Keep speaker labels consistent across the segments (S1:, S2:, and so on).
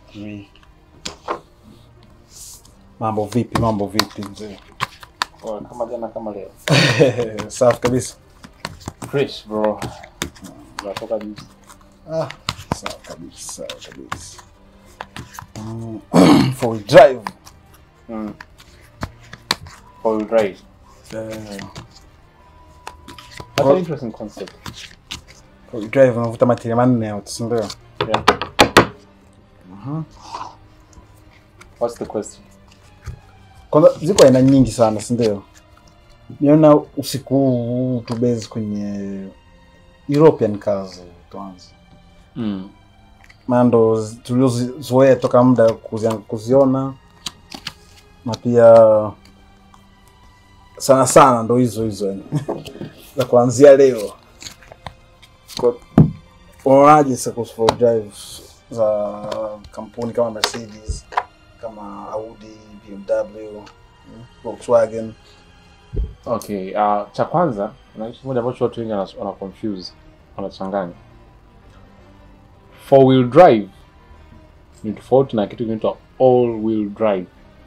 S1: Mm. Mambo vipi? Mambo vipi mzee?
S2: Poa, kama jana kama leo.
S1: Safi kabisa.
S2: Fresh bro. Unatoka juzi.
S1: Ah, sawa kabisa, sawa kabisa. Mm. For we drive.
S2: Mm. Four wheel drive.
S1: Eh,
S2: That's
S1: Oh.
S2: an interesting concept.
S1: for we drive unavuta matiri manne out, si ndio?
S2: Yeah.
S1: Mhm.
S2: What's the question?
S1: Kwanza ziko aina nyingi sana, si ndio? Niona usiku huu tubezi kwenye European cars tuanze.
S2: Mm.
S1: maana ndo zi- tuliozoea toka muda kuzia- kuziona na pia sana sana ndo hizo hizo yani za kuanzia leo Kwa- unaonaje sasa kuhusu four drive za kampuni kama Mercedes kama Audi, BMW, mm, Volkswagen
S2: Okay, uh, cha kwanza kuna kitu kimoja ambacho watu wengi wana wana confuse, wanachanganya. Four wheel drive ni tofauti na kitu kinaitwa all wheel drive.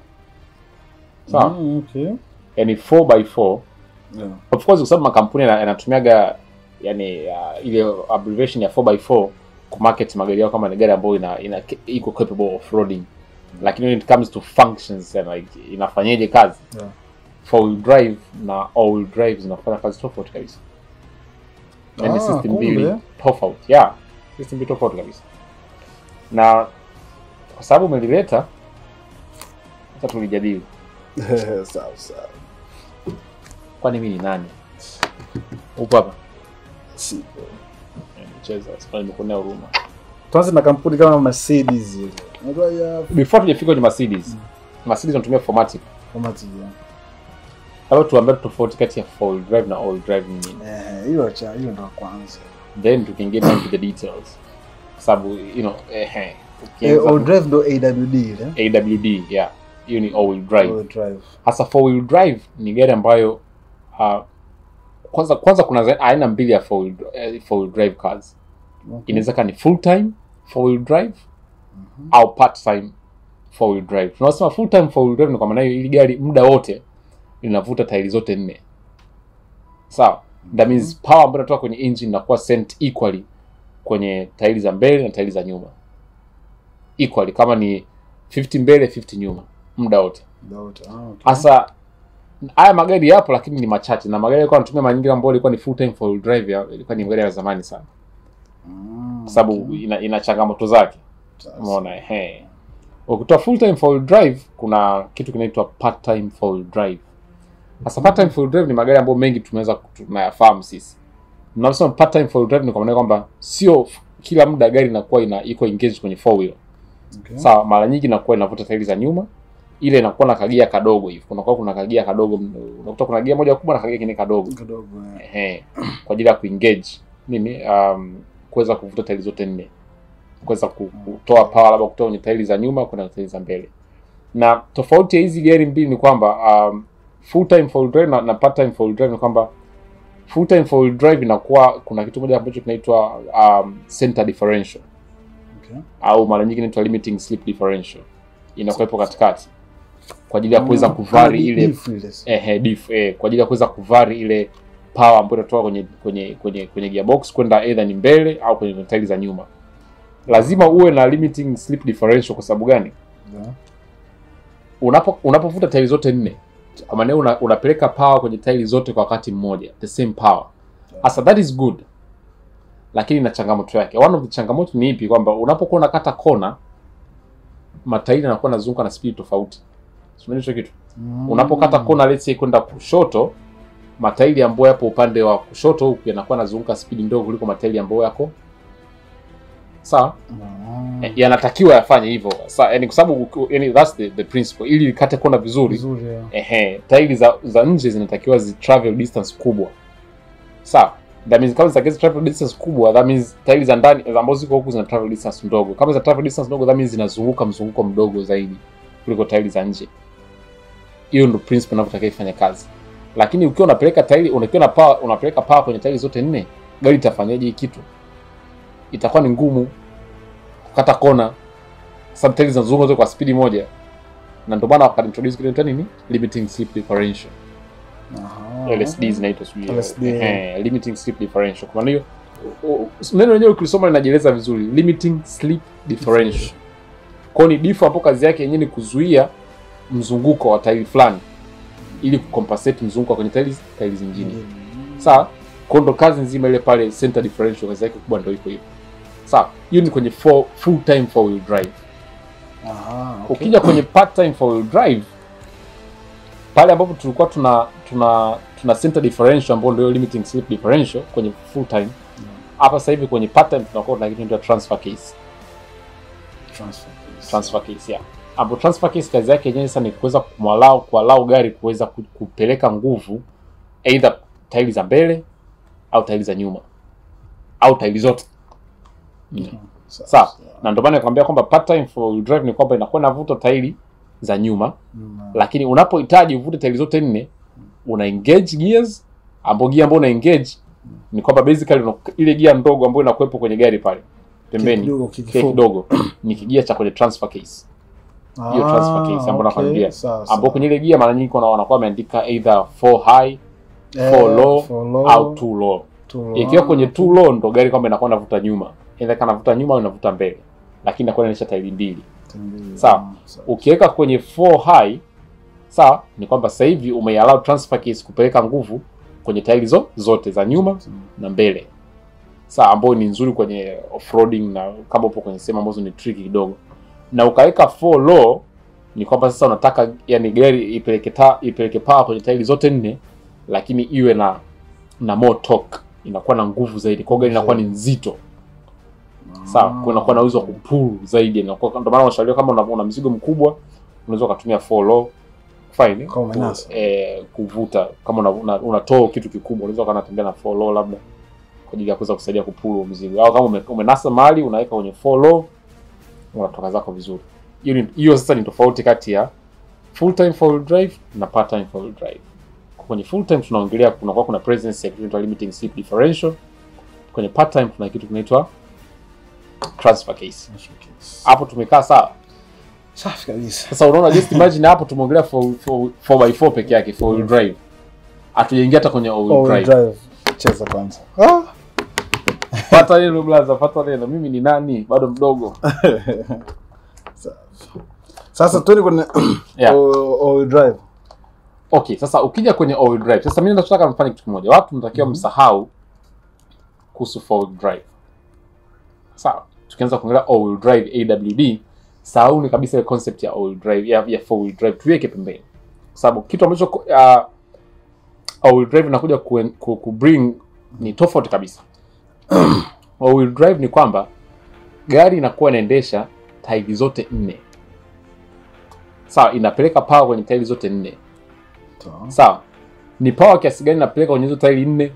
S2: Sawa?
S1: Mm, okay.
S2: Yaani 4x4
S1: Yeah.
S2: of course kwa sababu makampuni yana- yanatumiaga yani uh, ile abbreviation ya 4x4 ku market magari yao kama ni gari ambayo ina, ina iko capable of roading lakini when it comes to functions and like inafanyaje kazi
S1: Yeah.
S2: four wheel drive na all wheel drive zinafanya kazi tofauti kabisa yani
S1: Ah,
S2: system
S1: kumbe.
S2: mbili tofauti yeah system mbili tofauti kabisa na kwa sababu umelileta sasa tulijadili
S1: sawa sawa
S2: kwani mimi ni nani upo hapa
S1: sipo
S2: cheza sasa nimekuonea huruma
S1: tuanze na kampuni kama Mercedes ile unajua ya
S2: before tujafika kwenye Mercedes Mercedes wanatumia formatic
S1: format ya
S2: labda tuambie tofauti kati ya four wheel drive na all wheel drive ni nini
S1: Eh, hiyo cha hiyo ndo ya kwanza.
S2: then we can get down to the details kwa sababu you know ehe
S1: Eh,
S2: ukianza
S1: all drive ndo AWD ile.
S2: AWD yeah hiyo ni all wheel drive
S1: All drive.
S2: hasa four wheel drive ni gari ambayo uh, kwanza kwanza kuna za- aina mbili ya four wheel, eh, four wheel drive cars
S1: Okay.
S2: inaweza kuwa ni full time four wheel drive au part time four wheel drive tunasema full time four wheel drive ni kwa maana hiyo ili gari muda wote linavuta tairi zote nne sawa that means power ambayo inatoka kwenye engine inakuwa sent equally kwenye tairi za mbele na tairi za nyuma equally kama ni 50 mbele 50 nyuma muda wote
S1: Doubt. Ah, okay.
S2: hasa haya magari yapo lakini ni machache na magari yalikuwa yanatumia mara nyingi ambayo ilikuwa ni full time four wheel drive ya- ilikuwa ni magari ya zamani sana
S1: Mm,
S2: kwa sababu
S1: okay.
S2: ina, ina changamoto zake
S1: Sasa.
S2: umeona ehe ukitoa full time four wheel drive kuna kitu kinaitwa part time four wheel drive sasa part time four wheel drive ni magari ambayo mengi tumeweza tunayafahamu sisi mnaposema part time four wheel drive ni kwa maana kwamba sio f- kila muda gari inakuwa ina iko engaged kwenye four wheel
S1: Okay.
S2: sawa mara nyingi inakuwa inavuta tairi za nyuma ile inakuwa na kagia kadogo hivi kunakuwa kuna kagia kadogo unakuta kuna gia moja kubwa na kagia kingine kadogo
S1: Kidogo. eh.
S2: ehe kwa ajili ya kuengage nini um, kuweza kuvuta tairi zote nne kuweza ku- kutoa power labda kutoka kwenye tairi za nyuma kwenda tairi za mbele na tofauti ya hizi gari mbili ni kwamba um, full time four wheel drive na, na part time four wheel drive ni kwamba full time four wheel drive inakuwa kuna kitu moja ambacho kinaitwa um, center differential
S1: Okay.
S2: au mara nyingi inaitwa limiting slip differential inakuwepo katikati kwa ajili ya kuweza
S1: Mm,
S2: kuvari
S1: kama
S2: ile
S1: diff ile.
S2: ehe, diff, eh, kwa ajili ya kuweza kuvari ile power ambayo inatoka kwenye kwenye kwenye kwenye gearbox kwenda either ni mbele au kwenye tairi za nyuma. Lazima uwe na limiting slip differential. Kwa sababu gani?
S1: Yeah.
S2: Unapo unapovuta tairi zote nne, kwa maana hiyo una, unapeleka power kwenye tairi zote kwa wakati mmoja, the same power. Sasa that is good, lakini na changamoto yake. One of the changamoto ni ipi? Kwamba unapokuwa unakata kona, matairi yanakuwa yanazunguka na speed tofauti. Unaona hicho kitu?
S1: Mm.
S2: unapokata kona let's say kwenda kushoto matairi ambayo yapo upande wa kushoto huku yanakuwa yanazunguka spidi ndogo kuliko matairi ambayo yako sawa
S1: Mm.
S2: Eh, yanatakiwa yafanye hivyo Sa- yani kwa sababu uki- yani that's the, the principle ili ikate kona vizuri
S1: Vizuri. yeah.
S2: ehe tairi za, za nje zinatakiwa zi travel distance kubwa sawa that means kama zitakiwa zi travel distance kubwa that means tairi za ndani za ambazo ziko huku zina travel distance ndogo kama za travel distance ndogo that means zinazunguka mzunguko mdogo zaidi kuliko tairi za nje hiyo ndo principle inavyotakiwa ifanye kazi lakini ukiwa unapeleka tairi unakiwa na power unapeleka power kwenye tairi zote nne gari itafanyaje hii kitu itakuwa ni ngumu kukata kona sababu tairi zinazunguka zote kwa spidi moja na ndio maana wakaintroduce kitu inaitwa nini limiting slip differential
S1: Aha.
S2: LSD zinaitwa sijui
S1: LSD.
S2: eh, limiting slip differential. Kwa maana hiyo u- u- neno lenyewe ukilisoma linajieleza vizuri, limiting slip differential. Kwa hiyo ni diff hapo, kazi yake yenyewe ni kuzuia mzunguko wa tairi fulani ili kucompensate mzunguko kwenye tairi tairi zingine. Sawa? Kwa hiyo ndo kazi nzima ile pale center differential, kazi yake kubwa ndio iko hivyo. Sawa? Hiyo ni kwenye four, full time four wheel drive.
S1: Aha, okay.
S2: Ukija kwenye part time four wheel drive pale ambapo tulikuwa tuna tuna tuna center differential ambayo ndio limiting slip differential kwenye full time. Hapa sasa hivi kwenye part time tunakuwa tuna kitu kinaitwa transfer case.
S1: Transfer case.
S2: Transfer case yeah. Ambapo transfer case kazi yake yenyewe sasa ni kuweza kumwalau kualau gari kuweza ku- kupeleka nguvu either tairi za mbele au tairi za nyuma au tairi zote. Mm. Sawa. Na ndio maana nakwambia kwamba part time four wheel drive ni kwamba inakuwa inavuta tairi za nyuma
S1: Mm.
S2: lakini unapohitaji uvute tairi zote nne una engage gears ambao gia ambao una engage ni kwamba basically una, ile gia ndogo ambayo inakuwepo kwenye gari pale pembeni
S1: Kidogo,
S2: kile
S1: kikifupi.
S2: kidogo ni kigia cha kwenye transfer case hiyo transfer case ambayo
S1: okay.
S2: nakwambia
S1: Sawa, sawa.
S2: ambao kwenye ile gia mara nyingi kuna wanakuwa wameandika either 4 high
S1: Eh,
S2: for low
S1: for low,
S2: au too low
S1: too low.
S2: ikiwa kwenye too low ndo gari kwamba inakuwa inavuta nyuma either kana vuta nyuma au inavuta mbele lakini inakuwa inaonyesha tairi mbili
S1: Mbili.
S2: Sawa.
S1: Mm, sawa.
S2: ukiweka kwenye 4 high sawa ni kwamba sasa hivi umeallow transfer case kupeleka nguvu kwenye tairi zo, zote za nyuma na mbele sawa ambayo ni nzuri kwenye offroading na kama upo kwenye sehemu ambazo ni tricky kidogo na ukaweka 4 low ni kwamba sasa unataka yani gari ipeleke ta, ipeleke power kwenye tairi zote nne lakini iwe na na more torque inakuwa na nguvu zaidi kwa hiyo gari inakuwa ni nzito sawa kwa inakuwa na uwezo wa kupull zaidi inakuwa ndio maana unashauriwa kama una, una mzigo mkubwa unaweza ukatumia 4 low fine
S1: Kama umenasa.
S2: eh, kuvuta kama una, una, unatoa kitu kikubwa unaweza ukawa unatembea na 4 low labda kwa ajili ya kuweza kusaidia kupull huo mzigo au kama ume, umenasa mahali unaweka kwenye 4 low unatoka zako vizuri hiyo ni- hiyo sasa ni tofauti kati ya full time four wheel drive na part time four wheel drive kwenye full time tunaongelea kunakuwa kuna presence ya kitu kinaitwa limiting slip differential kwenye part time kuna kitu kinaitwa transfer case
S1: Transfer case.
S2: hapo tumekaa sawa
S1: Safi kabisa.
S2: sasa unaona just imagine hapo tumeongelea 4x4 peke yake four wheel drive hatujaingia hata kwenye all wheel
S1: All-wheel
S2: drive
S1: drive. Cheza kwanza. Ah.
S2: pata neno blaza pata neno mimi ni nani bado mdogo
S1: Safi. Sasa tuende kwenye
S2: Yeah.
S1: all- all-wheel drive.
S2: okay sasa ukija kwenye all wheel drive sasa mimi nataka mfanye kitu kimoja watu mnatakiwa msahau kuhusu four wheel drive sawa tukianza kuongelea all wheel drive awd sahauni kabisa ile concept ya all wheel drive ya, ya four wheel drive tuiweke pembeni kwa sababu kitu ambacho uh, all wheel drive inakuja ku, ku, ku bring ni tofauti kabisa all wheel drive ni kwamba gari inakuwa inaendesha tairi zote nne sawa inapeleka power kwenye tairi zote nne
S1: Sawa.
S2: sawa ni power kiasi gani napeleka kwenye hizo tairi nne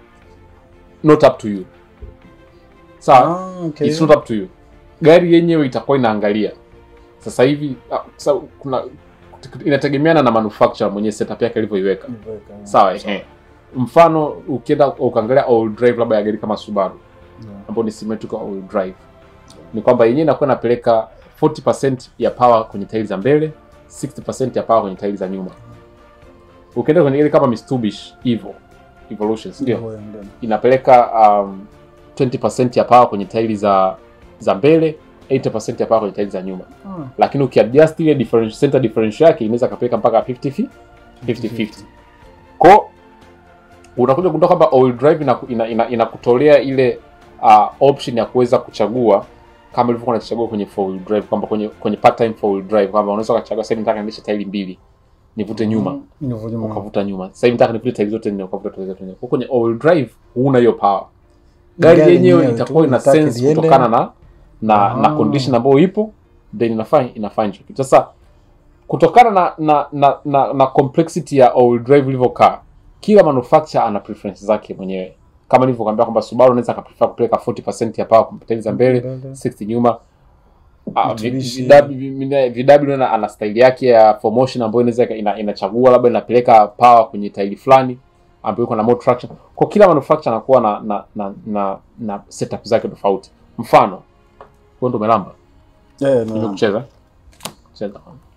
S2: not up to you sawa
S1: Ah, okay.
S2: it's not up to you gari yenyewe itakuwa inaangalia sasa hivi ah, sasa kuna inategemeana na manufacturer mwenye setup yake alivyoiweka
S1: Nimeweka.
S2: sawa ehe mfano ukienda ukaangalia all drive labda ya gari kama Subaru
S1: Yeah.
S2: ambayo ni symmetrical all drive ni kwamba yenyewe inakuwa inapeleka 40% ya power kwenye tairi za mbele 60% ya power kwenye tairi za nyuma ukienda kwenye gari kama Mitsubishi Evo Evolution ndio
S1: Hivyo ndio.
S2: inapeleka um, 20% ya power kwenye tairi za za mbele 80% ya power kwenye tairi za nyuma
S1: Ah.
S2: lakini ukiadjust ile differential center differential yake inaweza kapeleka mpaka 50 50 ko unakuja kugundua kwamba all drive inakutolea ina, ina, inakutolea ile uh, option ya kuweza kuchagua kama ilivyokuwa unachagua kwenye four wheel drive kwamba kwenye kwenye part time four wheel drive kwamba unaweza ukachagua sasa hivi nataka niendeshe tairi mbili nivute nyuma
S1: Hivyo nyuma.
S2: ukavuta nyuma sasa hivi nataka nivute tairi zote nne ukavuta tairi zote nne kwa kwenye all wheel drive huna hiyo power gari
S1: Gari
S2: yenyewe
S1: yenyewe
S2: itakuwa
S1: tu,
S2: ina
S1: itake
S2: sense
S1: liende.
S2: kutokana na na, na
S1: Ah.
S2: condition ambayo ipo then inafanya inafanya hicho kitu sasa kutokana na na, na, na, na complexity ya all drive ilivyokaa kila manufacturer ana preference zake mwenyewe kama nilivyokuambia kwamba Subaru anaweza akaprefer kupeleka 40% ya power kwa tairi za mbele
S1: Mbele.
S2: 60 nyuma Ah, vi-
S1: Mitsubishi.
S2: VW VW ana, ana style yake ya promotion ambayo inaweza ina, inachagua labda inapeleka power kwenye tairi fulani ambayo iko na more traction. Kwa kila manufacturer anakuwa na na, na, na, na setup zake tofauti. Mfano, wewe ndo umelamba.
S1: Eh,
S2: Ndio
S1: no.
S2: kucheza cheza